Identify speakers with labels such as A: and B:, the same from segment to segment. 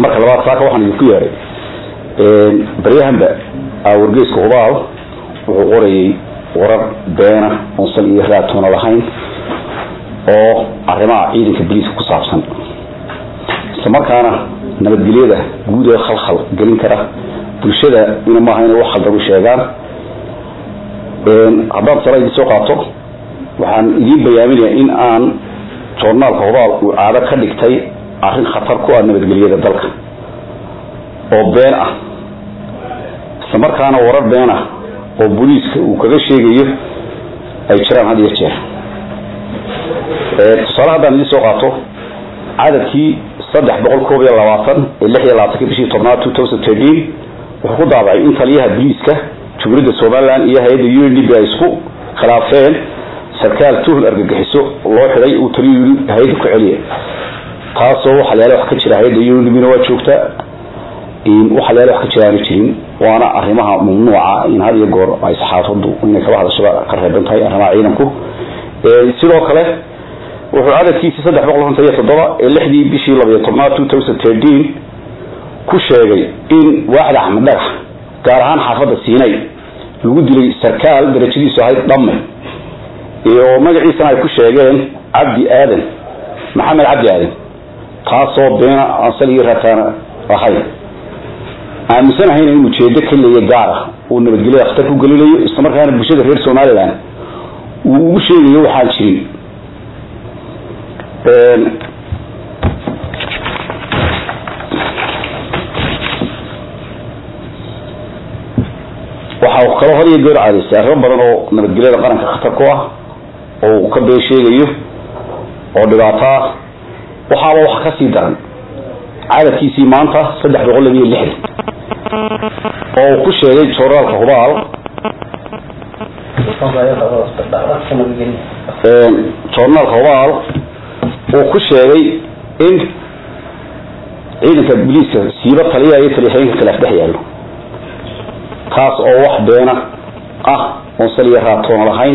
A: marka labaad saaka waxaan idinku yeedhay baryahanba wargeyska hubaal wuxuu qorayay warar beena oon sal iyo raatoona lahayn oo arrimaha ciidanka boliiska ku saabsan isla markaana nabadgelyada guud ee khalkhal gelin kara bulshada ina maaha inay wax khaldan u sheegaan haddaan tala idin soo qaato waxaan idiin bayaaminayaa in aan joornaalka hubaal uu caado ka dhigtay arrin khatar ku ah nabadgelyada dalka oo been ah isla markaana warar been ah oo booliiska uu kaga sheegayo ay jiraan had iyo jeer tusaale haddaan idiin soo qaato cadadkii saddex boqol koob iyo labaatan ee lix iyo labaatanki bishii tobnaad two thousand thirteen wuxuu ku daabacay in taliyaha booliiska jumhuuriyadda somaliland iyo hay-adda u n d b ay isku khilaafeen sarkaal tuhul argagixiso loo xiday uu taliyu yii hay-adda ku celiya taasoo waxa la yaala wax ka jira hay-adda u n d b na waa joogta waxa la yaala wax ka jira aana jirin waana arrimaha mamnuuca in had iyo goor ay saxaafadu inay kaba hadashaba ka reeban tahay arrimaha ciidanku sidoo kale wuxuu cadadkiisii saddex boqol konton iyo toddoba ee lixdii bishii labayo tobnaad two thousand thirteen ku sheegay in waaxda axmed dhagax gaar ahaan xaafadda siinay lagu dilay sarkaal darajadiisu ahayd dhamme oo magaciisana ay ku sheegeen cabdi aadan maxamed cabdi aadan taasoo beena aan sal iyo rataana ahayn aaminsanahayna in ujeedo ka leeya gaara uu nabadgelyada khatar ku gelinayo isla markaana bulshada reer somaliland uu ugu sheegayo waxaan jirin waxa uu kaloo had iyo goor caadaystay arrimo badan oo nabadgelyada qaranka khatar ku ah oo uu ka been sheegayo oo dhibaato ah waxaaba wax kasii daran cadadkiisii maanta saddex boqol labiyo lixdan oo uu ku sheegay jooraalka hubaal joornaalka hubaal uu ku sheegay in ciidanka boliiska siiba taliya iyo taliyaxeenka khilaaf dhex yaallo taas oo wax beena ah oon saliya raatoona lahayn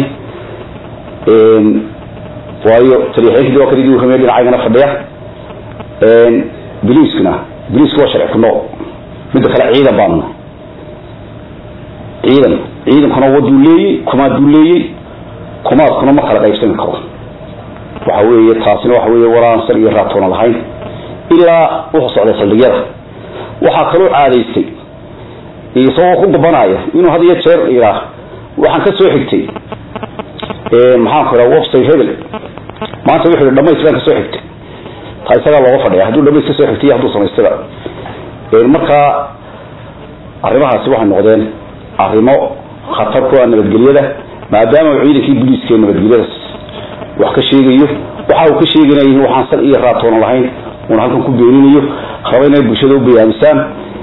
A: waayo taliyaxeenkii waa kadii warramey dhinacaygana fadhiya boliiskuna boliisku waa sharci ku nool midda kale ciidan baanu nahay ciidan ciidankuna waduu leeyey kumaaduu leeyey kumaadkuna ma kala qaybsami karo waxa weeye taasina waxa weeye waraan sal iyo raatoona lahayn ilaa wuxuu socday saldhigyada waxaa kaloo caadaystay isagoo ku gabanaya inuu had iyo jeer iraa waxaan ka soo xigtay maxaanku iraa website hebel maanta wuxuu yihi dhamays baan ka soo xigtay taa isagaa looga fadhiya hadduu dhamays ka soo xigtay hadduu samaystaba markaa arrimahaasi waxay noqdeen arrimo khatar ku ah nabadgelyada maadaama uu ciidankii booliiska ee nabadgelyada wax ka sheegayo waxa uu ka sheeganaya waxaan sal iyo raatoona lahayn uuna halkan ku beeninayo raba inay bulshada u bayaamisaan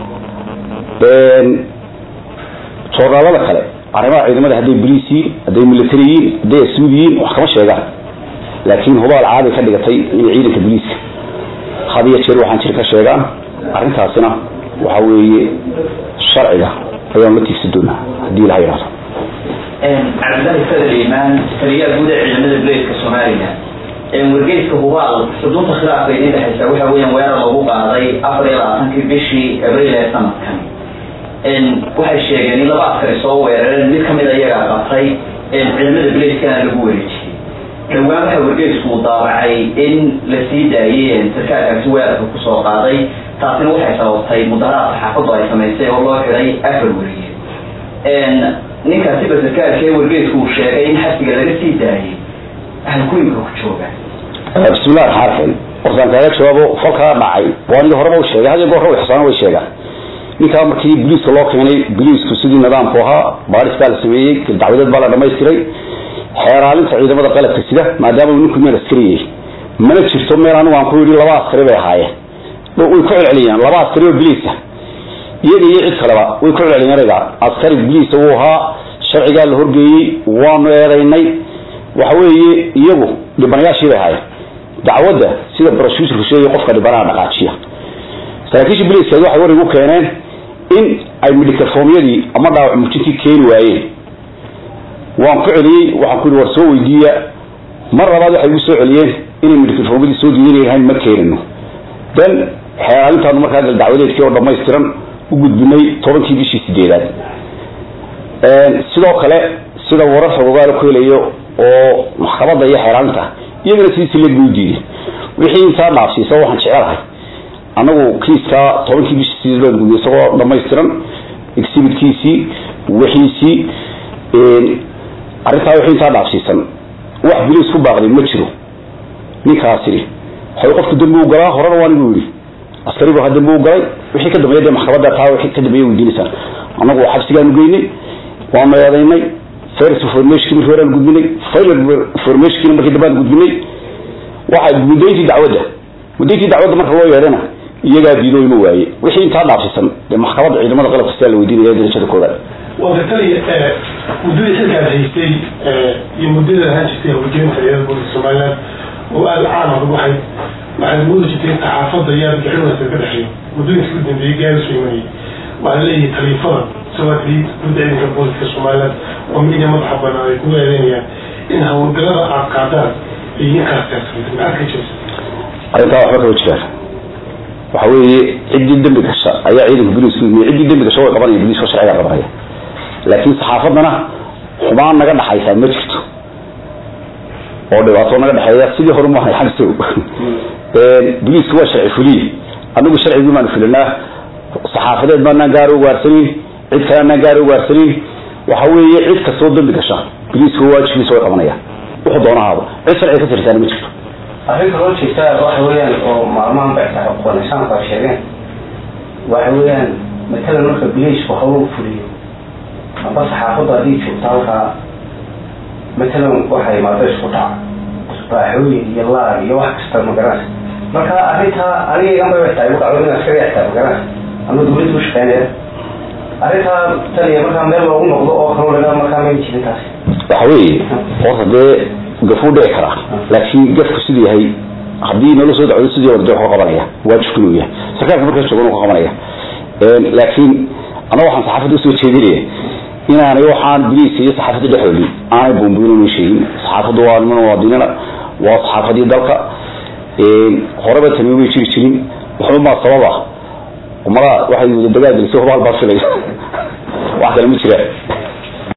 A: joornaalada kale arrimaha ciidamada hadday boliis yihiin hadday military yihiin hadday asud yihiin wax kama sheegaan laakiin hubaal caaday ka dhigatay inay ciidanka boliiska had iyo jeer waxaan jir ka sheegaan arrintaasina waxa weeye sharciga ayaan la tiigsan doonaa haddii ilaha yidhahdo
B: cabdillahi fadel imaan taliyaha guud ee ciidamada buleeska somalilan wargeyska hubaal xudunta khilaafka idin dhexaysa waxa weeyaan weerar lagu qaaday afar iyo labaatankii bishii abriil ee sanadkan waxay sheegeen in laba askari soo weerareen mid kamid a iyagaa qabtay ciidamada buleeskana lagu weerajiyey dhowaan waxa wargeysku uu daawacay in la sii daayay sarkaalkaasi weerarka kusoo qaaday taasina waxay sababtay mudaharaad saxaafadu ay samaysay oo loo xiday afar weriye ninkaasiba sarkaalkee wargeysku uu sheegay in xabsiga laga sii daayay ahlkuimka ku jooga
A: bismillahi raxmaan raxiim warkaan kaaga jawaabo falkaa dhacay waa aniga horeba u sheegay hadiyo goor ixsaana way sheegaan ninkaa markii boliiska loo keenay boliisku sidii nidaamku ahaa baaris baa la sameeyey dacwadeed baa la dhamaystiray xeeraalinta ciidamada qalabka sida maadaama uu ninku meel askari yahay mana jirto meel anigu aan ku yidhi laba askari bay ahaayeen way ku celceliyaan laba askari oo boliisa iyaga iyo cid kaleba way ku celceliyeen ereyga askari boliisa wuu ahaa sharcigaa la horgeeyey waanu eedaynay waxa weeye iyagu dhibanayaashii bay ahaayeen dacwadda sida broshuusurku sheegay qofka dhibanaha dhaqaajiya saraakiisha boliiska waxay war igu keeneen in ay midhikafoomyadii ama dhaawac muujintii keeni waayeen waan ku celiyey waxaan ku yidhi war soo weydiiya mar labaad waxay igu soo celiyeen inay midhikafoomyadii soo diidanayhayn ma keenino dan xeelaalintaanu markaa gal dacwadeedkii oo dhamaystiran u gudbinay tobankii bishii sideedaad sidoo kale sida warar xogogaala ku helayo oo maxkamada iyo xeelaalinta iyagana sidiisi leeg bay u diideen wixii intaa dhaafsiisa waxaan jecelahay anagu kiiska tobankii bishii sideed baan gudbiyay isagoo dhamaystiran exhibitkiisii wixiisii arrintaa wixii intaa dhaafsiisan wax biliis ku baaqday ma jiro ninkaasi waxay qofku dambi u galaa horena waa nigu yidhi askarigu ha dambi u galay wixii ka dambeeya dee maxkamadda taa wixii ka dambeeya weydiinaysaa anagu xabsigaanu geynay waanu eedaynay first information markii horaan gudbinay final information markii dambe aan gudbinay waxa mudayntii dacwadda mudayntii dacwadda marka loo yeedhana iyagaa diido ima waaye wixii intaa dhaafsiisan dee maxkamadda ciidamada qalabka sidaa la weydiinaya darajada koobaad
C: wada taliya muddadii xilkaad haystay iyo muddada ahaan jirtay hawlgelinta ciidamada booliska somaliland oo aada caan adag waxay waxaad moodi jirtay in saxaafadda iyo argixinadaas ka dhexeeyo muddooyinkii u dambeeyey gaari soo imanayay waxaa leeyahay taliifada sawaadii gudda ciidanka booliska somaliland oo midiya madaxa banaan ay kugu eedeynayaan in hawlgalada aad qaadaan iyo ninkaas teersamay maxaad ka jirta
A: arrintaa waxba kama jiraan waxa weeye ciddii dembi gasha ayaa ciidanka boliiska yimid ciddii dembi gasha way qabanaya boliiska sharciga qabanaya laakiin saxaafaddana xumaan naga dhaxaysaa ma jirto oo dhibaato naga dhexeeya sidii hore maahay xagsow boliisku waa sharci fuliye anagu sharcigii baanu fulinaa saxaafadeed baanaan gaari ugaarsanin cid kale anaan gaari ugaarsanin waxa weeye cid kastoo dembi gasha boliisku waajibkiisa way qabanayaan wuxuu doonahaaba cid sharciga ka tirsaana ma jirto
D: arrinta loo jeestaa waxa weeyaan oo maalmahan bay tahay qoonaysaanku ay sheegeen waxa weeyaan matalan marka bileysku hawlu fuliyo amba saxaafaddu haddii joogto halkaa matalan waxa imaado isku dhaca baaxooyin iyo laag iyo wax kasta magaranaysa marka arrintaa aniga iganbay way tahay wuxuu in askari xataa magaranaysa ama dawladda u shaqeynaya arrintaa taliya markaa meel loogu noqdo oo kaloo laga markaa may jirin taasi
A: waxa weeye horta dee gafuu dhici karaa laakiin gafku siduu yahay haddii nala soo dacwado sidii hore dee waxu qabanaya waajibku inuu yahay sarkaalka markaas joogan uu ka qabanaya laakiin anaga waxaan saxaafadda usoo jeedinaya inaanay waxaan biliiska iyo saxaafadda dhexoodii aanay buunbuunin sheegin saxaafaddu waa niman muwaadiniina waa saxaafadii dalka horeba tani may jiri jirin waxba maa sababa umada waxay wada dagaal gelisay hubaal baa filay wax kale ma jiraan